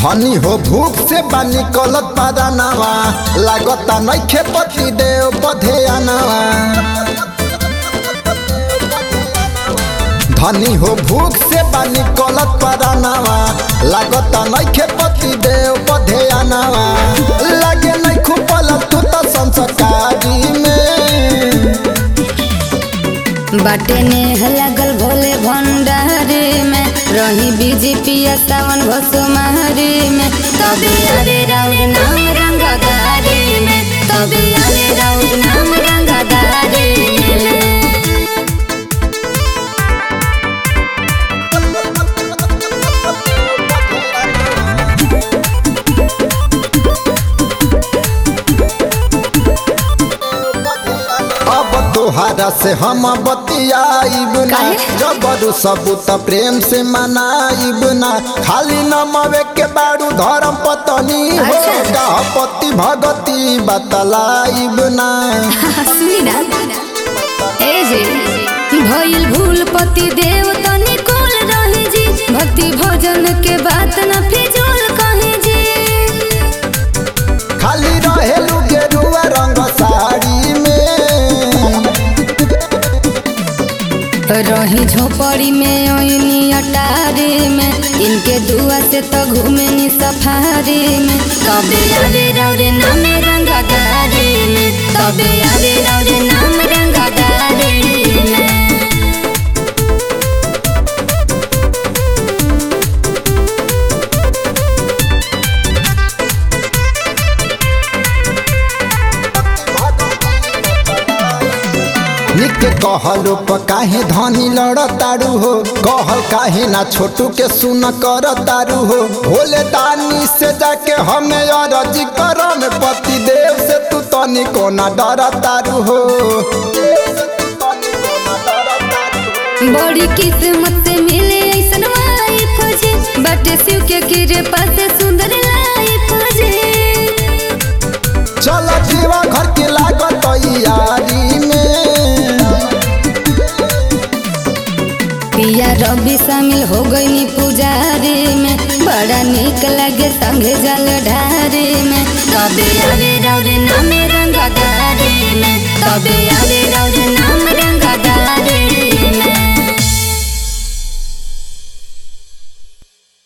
धनी हो भूख से बानी कलत पादानावा लागता नइखे पति देव बधेयानावा धनी हो भूख से बानी कलत पादानावा लागता नइखे पति देव बधेयानावा लागे नहीं खुपल तू तो संस्कारी में बाटे नेह लागल भोले भंडारी में रही बीजेपी सावन घोसुमारी में तबे अरे राउर नाम रंगदारी में तबे अरे राउर नाम रंगदारी में अब तोहारा से हम बतियाइब ना काहे? जबरू सबूत प्रेम से मनाइब ना खाली नमवे के बारू धर्म पत्नी हो अच्छा। का पति भगती बतलाइब ना सुनी ना ए जी भइल भूल पति देव तनी कोल रही जी भक्ति भजन के बात न फिजूल कही जी खाली रहेलू गेरुआ रंग साड़ी में रही झोपड़ी में ओइनी अटारी में इनके दुआ से तो घूमे नी सफारी में तबे आवे रौरे नाम रंगदारी में तबे आवे रौरे नाम रंगदारी में निक कहलो प काहे धनी लड़तारू हो कहल काहे ना छोटू के सुन कर तारू हो भोले दानी से जाके हमें अरजी करम पति देव से तू तनी कोना डर तारू हो बड़ी किस्मत से मिले ऐसन वाइफ जे बाटे शिव के कृपा से सुंदर लाइफ जे चल जीवा घर के लागत यारी में पिया रवि शामिल हो गई पुजारी में बड़ा निक लगे संगे जल ढारी में तबे आवे रौरे नामे रंगदारी में तबे आवे